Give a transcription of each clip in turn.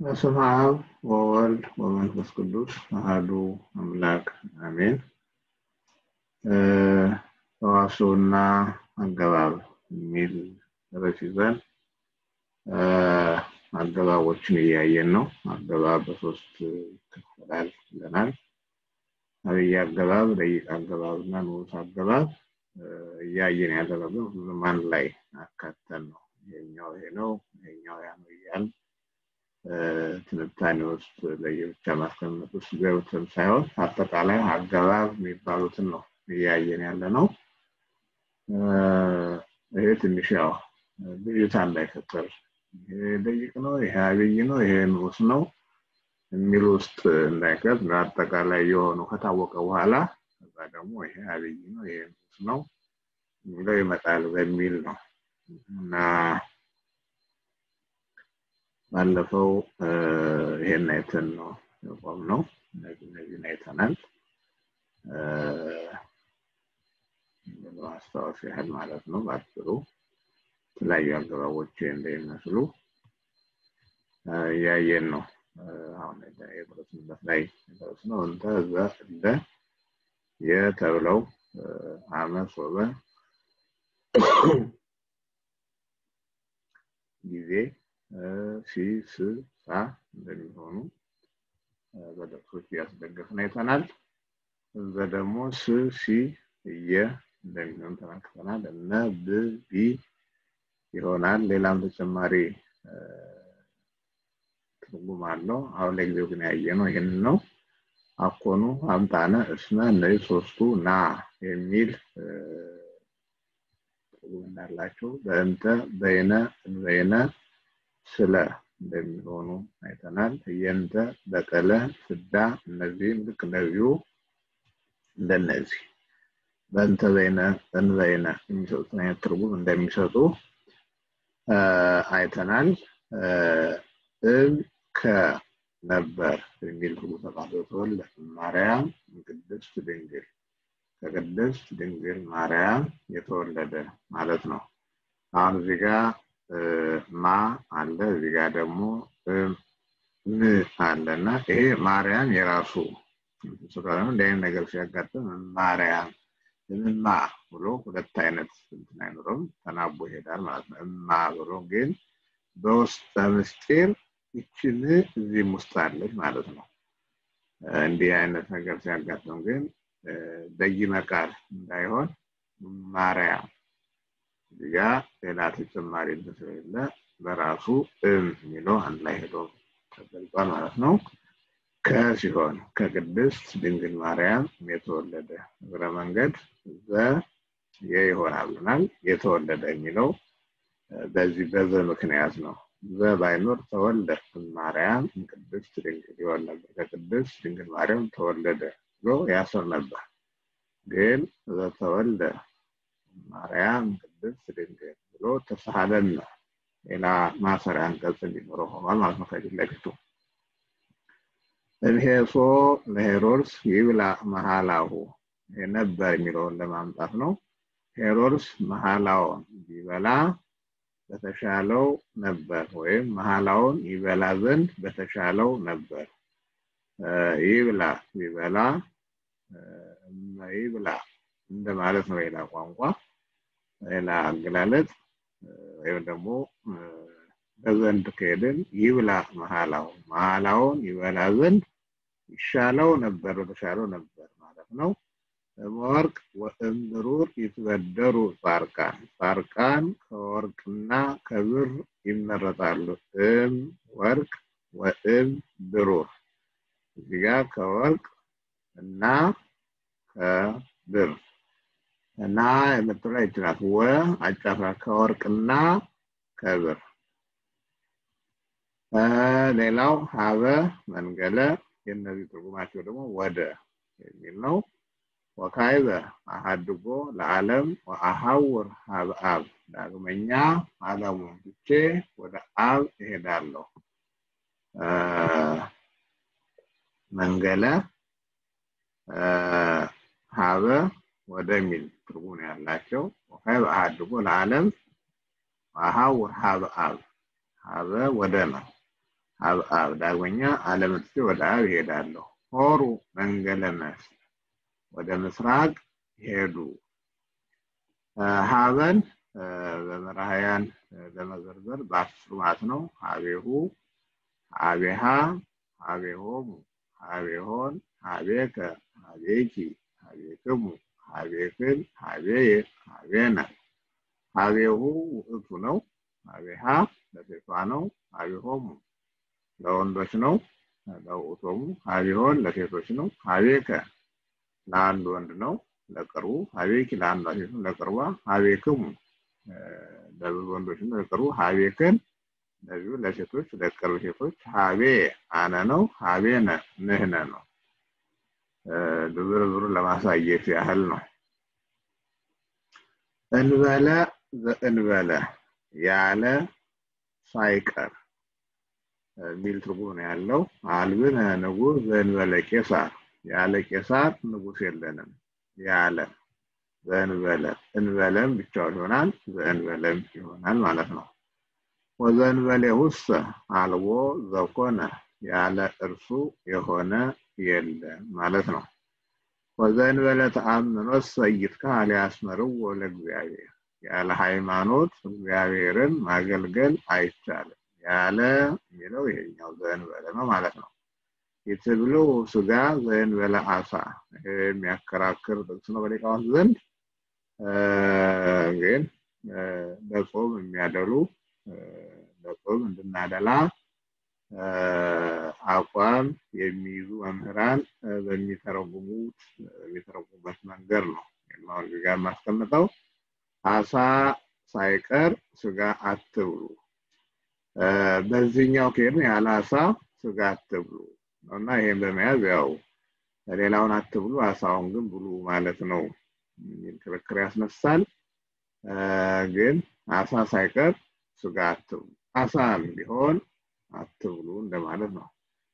በስመ አብ ወወልድ ወመንፈስ ቅዱስ አሐዱ አምላክ አሜን። ተዋስኦና አገባብ የሚል ርዕስ ይዘን አገባቦችን እያየን ነው። አገባብ በሶስት ይከፈላል ብለናል። አብይ አገባብ፣ ደቂቅ አገባብ እና ንዑስ አገባብ እያየን ያደረገው ሁሉም አንድ ላይ አካተን ነው። ይሄኛው ይሄ ነው፣ ይሄኛው ያ ነው እያልን ትንታኔ ውስጥ ለየብቻ ማስቀመጥ ውስጥ ገብተን ሳይሆን አጠቃላይ አገባብ የሚባሉትን ነው እያየን ያለ ነው። ይሄ ትንሽ ያው ብዥታ እንዳይፈጠር ይሄ ደቂቅ ነው፣ ይሄ አብይ ነው፣ ይሄ ንዑስ ነው የሚል ውስጥ እንዳይከት በአጠቃላይ የሆኑ ከታወቀ በኋላ ከዛ ደግሞ ይሄ አብይ ነው፣ ይሄ ንዑስ ነው የሚለው ይመጣል በሚል ነው እና ባለፈው ይሄን አይተን ነው የቆም ነው። እነዚህ እነዚህን አይተናል። ማስታወስ ያህል ማለት ነው። በአጭሩ የተለያዩ አገባቦች እንደሚመስሉ እያየን ነው። አሁን የደረስንበት ላይ የደረስነው እንተ ዘ እንደ የተብለው አመት ወበ ጊዜ ሲ ስ ሳ እንደሚሆኑ በጥቅሶች እያስደገፍን አይተናል። እዛ ደግሞ ስ ሲ እየ እንደሚሆኑ ተመልክተናል። እነ ብ ቢ ይሆናል። ሌላም ተጨማሪ ትርጉም አለው። አሁን ለጊዜው ግን ያየ ነው ይህንን ነው። አኮኑ፣ አምጣነ፣ እስመ እነዚህ ሶስቱ ና የሚል ትርጉም እንዳላቸው በእንተ፣ በይነ፣ እንበይነ ስለ እንደሚሆኑ አይተናል። እየንተ፣ በቀለ፣ ፍዳ እነዚህም ልክ እንደዚሁ እንደነዚህ በእንተ በይነ እንበይነ የሚሰጡትን አይነት ትርጉም እንደሚሰጡ አይተናል። እብ ከነበር የሚል ትርጉም ተቃርጦ ተወልደ ማርያም ቅድስት ድንግል ከቅድስት ድንግል ማርያም የተወለደ ማለት ነው። አሁን እዚህ ጋር ማ አለ እዚህ ጋር ደግሞ ም አለ እና ይሄ ማርያም የራሱ ስለሆነ እንደ አይነት ነገር ሲያጋጥም ማርያም እምማ ብሎ ሁለት አይነት እንትን አይኖረውም ተናቦ ይሄዳል ማለት ነው። እማ ብሎ ግን በውስጠ ምስጢር ይችን እዚህም ውስጥ አለች ማለት ነው። እንዲህ አይነት ነገር ሲያጋጥም ግን በይነ ቃል እንዳይሆን ማርያም እዚጋ ሌላ ተጨማሪ ስለሌለ በራሱ እም የሚለው አንድ ላይ ሄዶ ተገልጿል ማለት ነው። ከሲሆን ከቅድስት ድንግል ማርያም የተወለደ እግረ መንገድ ዘ ይሆናል ብለናል። የተወለደ የሚለው በዚህ በዘ ምክንያት ነው። ዘ ባይኖር ተወልደ ማርያም ቅድስት ድንግል ይሆን ነበር። ከቅድስት ድንግል ማርያም ተወለደ ብሎ ያስር ነበር። ግን ዘተወልደ ማርያም ቅድስት ድንግል ብሎ ተሳሃለና ሌላ ማሰሪያ አንቀጽ እንዲኖረው ሆኗል ማለት ነው ከፊት ለፊቱ እምሄሶ ለሄሮድስ ይብላ መሃላሁ ነበር የሚለውን ለማምጣት ነው። ሄሮድስ መሃላውን ቢበላ በተሻለው ነበር፣ ወይም መሃላውን ይበላ ዘንድ በተሻለው ነበር። ይብላ ቢበላ ይብላ እንደማለት ነው። ሌላ ቋንቋ ሌላ አገላለጥ ወይም ደግሞ በዘንድ ከሄድን ይብላ መሃላው መሃላውን ይበላ ዘንድ ይሻለው ነበር በተሻለው ነበር ማለት ነው። ወርቅ ወእምብሩር ይትበደሩ ጻርቃን ጻርቃን ከወርቅና ከብር ይመረጣሉ። እም ወርቅ ወእም ብሩር እዚህ ጋር ከወርቅ እና ከብር እና የምትለው ይችላል። ወ አጫፍራ ከወርቅና ከብር ሌላው ሀበ መንገለ የእነዚህ ትርጉማቸው ደግሞ ወደ የሚል ነው። ወካይበ አሃድጎ ለዓለም ወአሐውር ሀበ አብ ዳግመኛ ዓለሙን ትቼ ወደ አብ እሄዳለሁ። መንገለ ሀበ ወደሚል ትርጉም ያላቸው ወካይበ አሃድጎ ለዓለም ወአሐውር ሀበ አብ ሀበ ወደ ነው። አብ ዳግመኛ ዓለም ትቼ ወደ አብ ይሄዳለሁ። ሆሩ መንገለ መስክ ወደ ምስራቅ ሄዱ። ሀበን በመራህያን ለመዘርዘር በአስሩ ማለት ነው። ሀቤሁ፣ ሀቤሃ፣ ሀቤሆሙ፣ ሀቤሆን፣ ሀቤከ፣ ሀቤኪ፣ ሀቤክሙ፣ ሀቤክን፣ ሀቤየ፣ ሀቤነ። ሀቤሁ ውእቱ ነው። ሀቤሃ ለሴቷ ነው። ሀቤሆሙ ለወንዶች ነው። ለውእቶሙ ሀቤሆን ለሴቶች ነው። ሀቤከ ለአንድ ወንድ ነው ለቅርቡ ሀቤኪ ለአንዷ ሴት ነው ለቅርቧ ሀቤክሙ ለብዙ ወንዶች ነው ለቅርቡ ሀቤክን ለዚሁ ለሴቶች ለቅርብ ሴቶች ሀቤ አነ ነው ሀቤነ ንህነ ነው ዝርዝሩን ለማሳየት ያህል ነው እንበለ ዘእንበለ ያለ ሳይቀር የሚል ትርጉም ነው ያለው አልብነ ንጉሥ ዘእንበለ ቄሳር ያለ ቄሳር ንጉሥ የለንም ያለ ዘእንበለ እንበለም ብቻውን ይሆናል ዘእንበለም ይሆናል ማለት ነው ወዘእንበሌ ውስጥ አልቦ ዘኮነ ያለ እርሱ የሆነ የለም ማለት ነው ወዘእንበለ ተአምኖስ ሰይትካል ያስመርዎ ለእግዚአብሔር ያለ ሃይማኖት እግዚአብሔርን ማገልገል አይቻልም ያለ የሚለው ይሄኛው ዘእንበለ ነው ማለት ነው የትብሎ ስጋ ዘእንበለ አሳ የሚያከራክር ጥቅስ ነው በሊቃውንት ዘንድ ግን ለጾም የሚያደሉ ለጾም እንድናደላ አቋም የሚይዙ መምህራን በሚተረጉሙት የሚተረጉሙበት መንገድ ነው አሁን እዚህ ጋር የማስቀምጠው አሳ ሳይቀር ስጋ አትብሉ በዚህኛው ከሄድን ያለ አሳ ስጋ አትብሉ እና ይሄን በመያዝ ያው ሌላውን አትብሉ አሳውን ግን ብሉ ማለት ነው የሚል ክርክር ያስነሳል ግን አሳ ሳይቀር ስጋ አትብሉ አሳም ቢሆን አትብሉ እንደማለት ነው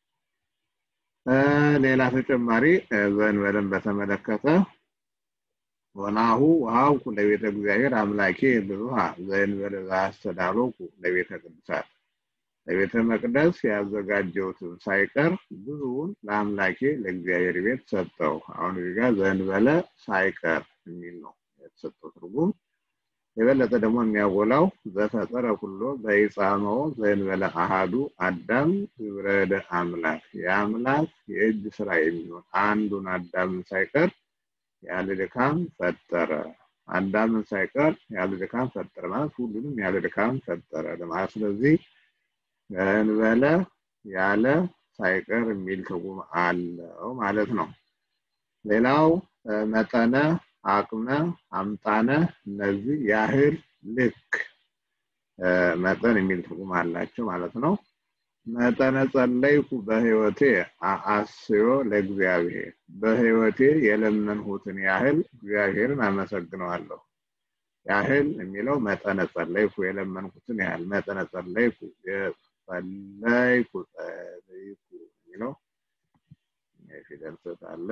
ሌላ ተጨማሪ ዘንበልን በተመለከተ ወናሁ ውሃብኩ ለቤተ እግዚአብሔር አምላኬ ብዙሃ ዘእንበለ ዘአስተዳሎኩ ለቤተ ቅዱሳት ለቤተ መቅደስ ያዘጋጀውትን ሳይቀር ብዙውን ለአምላኬ ለእግዚአብሔር ቤት ሰጠው አሁን እዚህ ጋር ዘእንበለ ሳይቀር የሚል ነው የተሰጠው ትርጉም የበለጠ ደግሞ የሚያጎላው ዘፈጠረ ኩሎ በይጻመው ዘእንበለ አሃዱ አዳም ግብረደ አምላክ የአምላክ የእጅ ስራ የሚሆን አንዱን አዳምን ሳይቀር ያለ ድካም ፈጠረ አዳምን ሳይቀር ያለ ድካም ፈጠረ ማለት ሁሉንም ያለ ድካም ፈጠረ ለማለት ስለዚህ እንበለ ያለ ሳይቀር የሚል ትርጉም አለው ማለት ነው ሌላው መጠነ አቅመ አምጣነ እነዚህ ያህል ልክ መጠን የሚል ትርጉም አላቸው ማለት ነው መጠነ ጸለይኩ በህይወቴ አስዮ ለእግዚአብሔር በህይወቴ የለመንሁትን ያህል እግዚአብሔርን አመሰግነዋለሁ ያህል የሚለው መጠነ ጸለይኩ የለመንኩትን ያህል መጠነ ጸለይኩ ጸለይኩ ጸለይኩ የሚለው የፊደል ስህተት አለ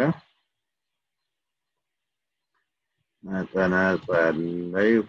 መጠነ ጸለይኩ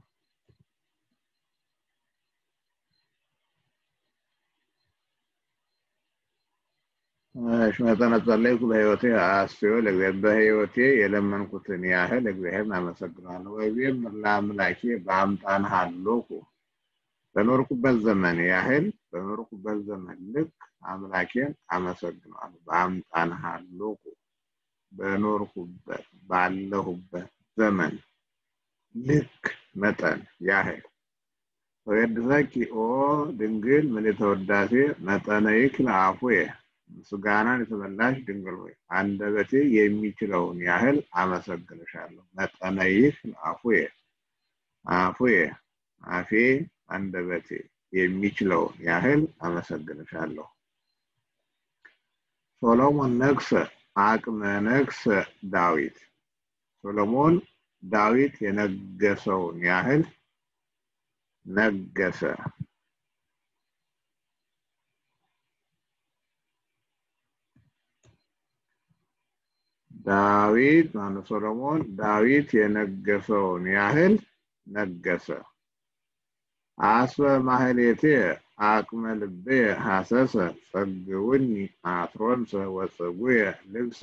መጠነ ጸለይኩ በህይወቴ አስዮ በህይወቴ የለመንኩትን ያህል እግዚአብሔርን አመሰግናለሁ ወይም ለአምላኬ በአምጣን ሀሎኩ በኖርኩበት ዘመን ያህል በኖርኩበት ዘመን ልክ አምላኬን አመሰግነዋለሁ በአምጣን ሀሎኩ በኖርኩበት ባለሁበት ዘመን ልክ መጠን ያህል ወየድሰኪ ኦ ድንግል ምልዕተ ውዳሴ መጠነ ይክል አፉየ ምስጋናን የተመላሽ ድንግል ሆይ አንደበቴ የሚችለውን ያህል አመሰግንሻለሁ መጠነ ይክል አፉየ አፉየ አፌ አንደበቴ የሚችለውን ያህል አመሰግንሻለሁ ሶሎሞን ነግሰ አቅመ ነግሰ ዳዊት ሶሎሞን ዳዊት የነገሰውን ያህል ነገሰ ዳዊት ማነው ሶሎሞን ዳዊት የነገሰውን ያህል ነገሰ አስበ ማህሌቴ አቅመ ልብየ ሐሰሰ ጸግውኒ አትሮንሰ ወፀጉየ ልብሰ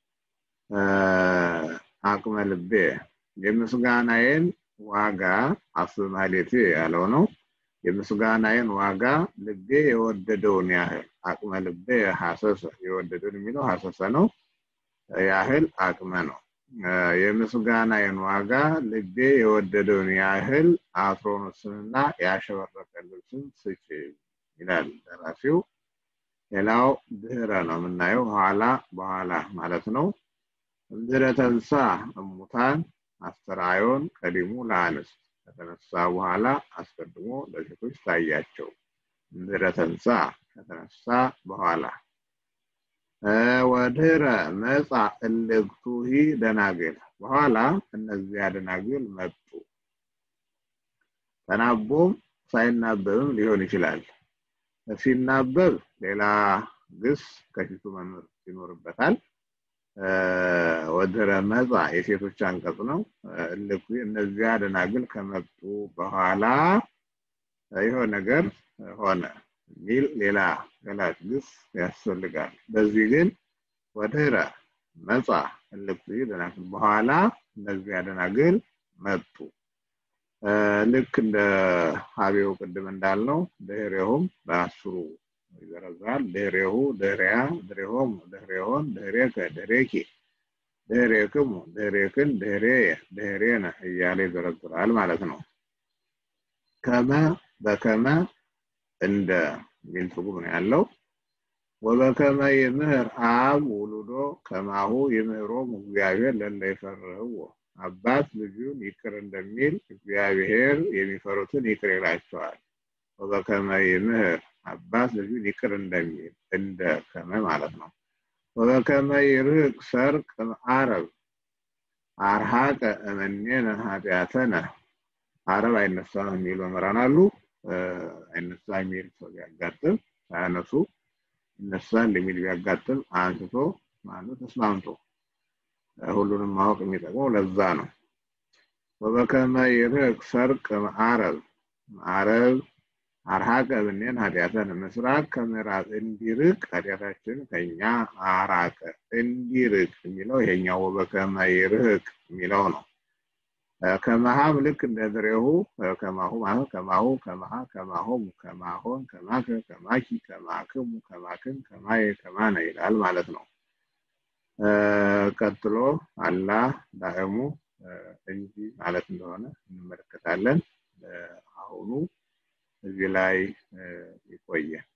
አቅመ ልብየ የምስጋናዬን ዋጋ አስብ ማህሌቴ ያለው ነው። የምስጋናዬን ዋጋ ልቤ የወደደውን ያህል አቅመ ልቤ ሐሰሰ የወደደውን የሚለው ሐሰሰ ነው ያህል አቅመ ነው። የምስጋናዬን ዋጋ ልቤ የወደደውን ያህል አትሮኖስንና ያሸበረቀ ልብስን ስጭ ይላል ደራሲው። ሌላው ድህረ ነው የምናየው ኋላ በኋላ ማለት ነው። እምድህረ ተንሳ እሙታን አስተርአዮን ቀዲሙ ለአንስት ከተነሳ በኋላ አስቀድሞ ለሴቶች ታያቸው። እምድህረ ተንሳ ከተነሳ በኋላ ወድህረ መጻ እልክቱሂ ደናግል በኋላ እነዚያ ደናግል መጡ። ተናቦም ሳይናበብም ሊሆን ይችላል። ሲናበብ ሌላ ግስ ከፊቱ መኖር ይኖርበታል። ወድህረ መጻ የሴቶች አንቀጽ ነው። እልኩ እነዚያ ደናግል ከመጡ በኋላ ይሆን ነገር ሆነ የሚል ሌላ ገላጭ ግስ ያስፈልጋል። በዚህ ግን ወድህረ መጻ እልክቱ ደናግል በኋላ እነዚያ ደናግል መጡ። ልክ እንደ ሀቤው ቅድም እንዳልነው ድህሬሁም በአስሩ ይዘረዝራል። ድህሬሁ፣ ድህሬያ፣ ድህሬሆም፣ ድህሬሆን፣ ድህሬከ፣ ድህሬኪ፣ ድህሬክሙ፣ ድህሬክን፣ ድህሬየ፣ ድህሬነ እያለ ይዘረዝራል ማለት ነው። ከመ በከመ እንደ የሚል ትርጉም ነው ያለው። ወበከመ ይምህር አብ ውሉዶ ከማሁ ይምህሮም እግዚአብሔር ለእለ ይፈርህዎ አባት ልጁን ይቅር እንደሚል እግዚአብሔር የሚፈሩትን ይቅር ይላቸዋል። ወበከመ ይምህር አባት ልጁን ይቅር እንደሚል እንደ ከመ ማለት ነው። ወበከመ ይርህቅ ሰርቅ አረብ አርሃቀ እመኔነ ኃጢአተነ አረብ አይነሳም የሚሉ መምህራን አሉ። አይነሳ የሚል ሰው ቢያጋጥም ሳያነሱ ይነሳል የሚል ቢያጋጥም አንስቶ ማነው ተስማምቶ ሁሉንም ማወቅ የሚጠቅመው ለዛ ነው። ወበከመ ይርህቅ ሰርቅ አረብ አረብ አርሃቀ ብኔን ኃጢአተን ምስራቅ ከምዕራብ እንዲርቅ ኃጢአታችን ከኛ አራቀ እንዲርቅ የሚለው ይሄኛው ወበከመ ይርህቅ የሚለው ነው። ከመሃም ልክ እንደ ድሬሁ ከማሁ ማለት ከማሁ ከመሃ ከማሆም ከማሆን ከማከ ከማኪ ከማክሙ ከማክን ከማየ ከማነ ይላል ማለት ነው። ቀጥሎ አላ ዳእሙ እንጂ ማለት እንደሆነ እንመለከታለን። አሁኑ እዚህ ላይ ይቆየ።